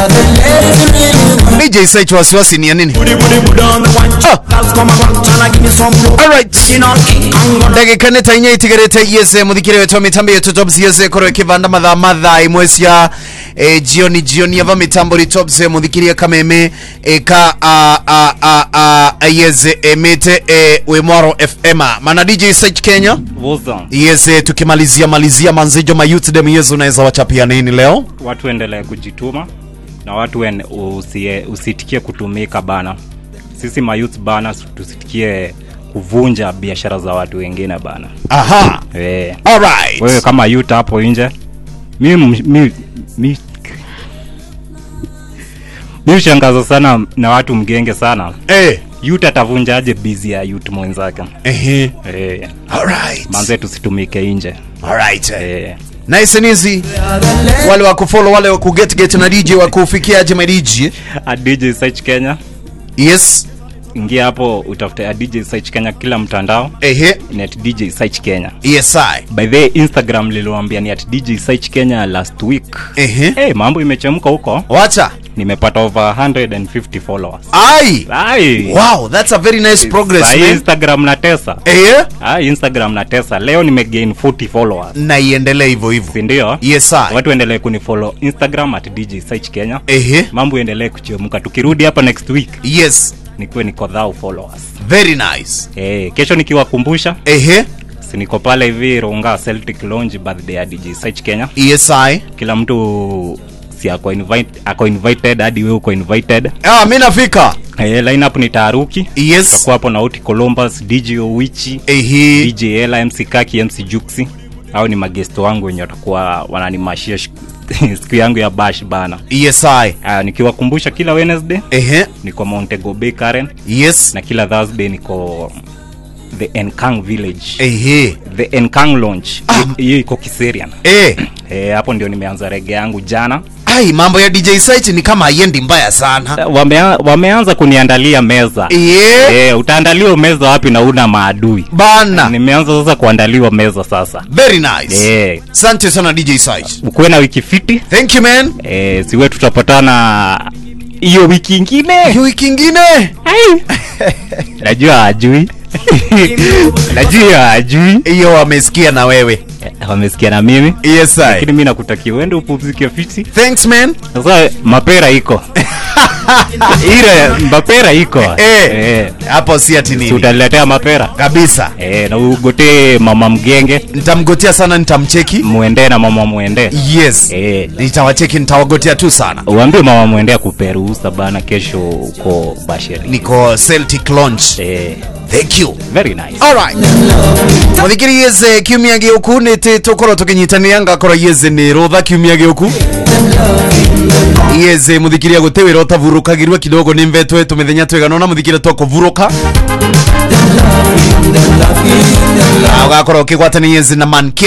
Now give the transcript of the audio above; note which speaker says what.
Speaker 1: DJ Site wasiwasi ni ya nini?
Speaker 2: Booty booty booty on the one.
Speaker 1: Ah.
Speaker 2: Girls come around tryna give me some blow.
Speaker 1: Alright.
Speaker 2: Original king Kong gonna
Speaker 1: ndagika nä ta inya itigarite yese muthikire wetwa mitambo yetu tops yese korwo ikivanda mathaa mathaa imwe cia e, jioni jioni ava mitambo ri tops e, muthikirie kameme e, ka a, a, a, a, yeze emite e, wi mwaro fm mana dj search kenya
Speaker 3: Woza,
Speaker 1: yese tukimalizia malizia manzijo mayouth dem yeze unaweza wachapia nini leo
Speaker 3: watu endelee kujituma na watu en, usie, usitikie kutumika bana. Sisi mayouth bana, tusitikie kuvunja biashara za watu wengine bana.
Speaker 1: aha
Speaker 3: We,
Speaker 1: alright
Speaker 3: wewe kama youth hapo nje, mi mi mi mi mi ushangaza sana na watu mgenge sana.
Speaker 1: eh
Speaker 3: Youth atavunjaje bizi ya youth mwenzake?
Speaker 1: ehe
Speaker 3: Eh,
Speaker 1: alright
Speaker 3: manze tusitumike nje.
Speaker 1: alright
Speaker 3: Eh,
Speaker 1: nice and easy wale wa kufollow wale wa kuget get na dj wa kufikia aje my dj
Speaker 3: at DJ Search Kenya
Speaker 1: yes
Speaker 3: ingia hapo utafute at DJ Search Kenya kila mtandao
Speaker 1: ehe
Speaker 3: ni at DJ Search Kenya.
Speaker 1: yes i
Speaker 3: By the way, Instagram liliwaambia ni at DJ Search Kenya last week.
Speaker 1: ehe
Speaker 3: Hey, mambo imechemka huko.
Speaker 1: wacha
Speaker 3: Nimepata over 150 followers.
Speaker 1: ai
Speaker 3: Ai.
Speaker 1: wow that's a very nice progress
Speaker 3: Sahi
Speaker 1: man
Speaker 3: Instagram na tesa.
Speaker 1: ehe
Speaker 3: Ah, Instagram na tesa. Leo nimegain 40 followers.
Speaker 1: na iendelee hivyo hivyo
Speaker 3: Si ndio?
Speaker 1: yes i
Speaker 3: Watu endelee kunifollow Instagram at DJ Search Kenya.
Speaker 1: ehe
Speaker 3: Mambo endelee kuchemka. Tukirudi hapa next week
Speaker 1: yes
Speaker 3: nikuwe niko thou followers.
Speaker 1: very nice
Speaker 3: Eh, kesho nikiwakumbusha
Speaker 1: ehe
Speaker 3: si niko pale hivi Runga Celtic Lounge birthday ya DJ Search Kenya.
Speaker 1: yes i
Speaker 3: Kila mtu si ako invite, ako invited hadi wewe uko invited.
Speaker 1: ah mi nafika
Speaker 3: Eh, lineup ni Taruki.
Speaker 1: yes
Speaker 3: Tutakuwa hapo na Oti Columbus, DJ Owichi,
Speaker 1: ehe
Speaker 3: DJ Ella, MC Kaki, MC Juxi. Hao ni magesto wangu wenye watakuwa wananimashia sh- siku yangu ya bash bana.
Speaker 1: yes i
Speaker 3: Uh, nikiwakumbusha kila Wednesday
Speaker 1: ehe
Speaker 3: niko Montego Bay Karen
Speaker 1: yes
Speaker 3: na kila Thursday niko the Enkang Village.
Speaker 1: ehe
Speaker 3: The Enkang Lounge. Hiyo iko Kiserian.
Speaker 1: eh
Speaker 3: Eh, hapo ndio nimeanza rege yangu jana.
Speaker 1: ai mambo ya dj site ni kama haiendi mbaya sana
Speaker 3: Wamea, wameanza kuniandalia meza.
Speaker 1: yeah.
Speaker 3: Eh, utaandaliwa meza wapi na una maadui?
Speaker 1: bana
Speaker 3: Nimeanza sasa kuandaliwa meza sasa.
Speaker 1: very nice
Speaker 3: Eh,
Speaker 1: asante sana dj site
Speaker 3: ukuwe na wiki fiti.
Speaker 1: thank you man
Speaker 3: Eh, siwe tutapatana hiyo wiki ingine.
Speaker 1: Hii wiki ingine
Speaker 3: Najua ajui. Najua ajui.
Speaker 1: hiyo wamesikia na wewe
Speaker 3: Eh, Wamesikia na mimi.
Speaker 1: yes I.
Speaker 3: Lakini mimi nakutakia uende upumzike fiti.
Speaker 1: thanks man
Speaker 3: Sasa mapera iko. Ile mapera iko.
Speaker 1: eh
Speaker 3: Eh.
Speaker 1: hapo si ati
Speaker 3: Si
Speaker 1: nini
Speaker 3: utaniletea mapera.
Speaker 1: kabisa
Speaker 3: Eh, na ugotee mama mgenge
Speaker 1: nitamgotea sana nitamcheki
Speaker 3: muende na mama muende.
Speaker 1: yes
Speaker 3: Eh,
Speaker 1: nitawacheki nitawagotea tu sana
Speaker 3: uambie mama muende akupe ruhusa bana kesho uko Basheri.
Speaker 1: niko celtic launch
Speaker 3: Eh,
Speaker 1: thank you
Speaker 3: very nice.
Speaker 1: alright muthikiri yeze kiumia gĩũku nĩ tĩ tũkorwo tũkĩnyitanĩra ngakorwo yeze nĩ rũtha kiumia gĩũku yeze mũthikiria gũtĩ wĩra ũtavurũkagirwe kidogo nĩ mvetwe tũmĩthenya twĩgana ona mũthikire twakũvurũka Na ũgakorwo ũkĩgwatanĩ yeze na man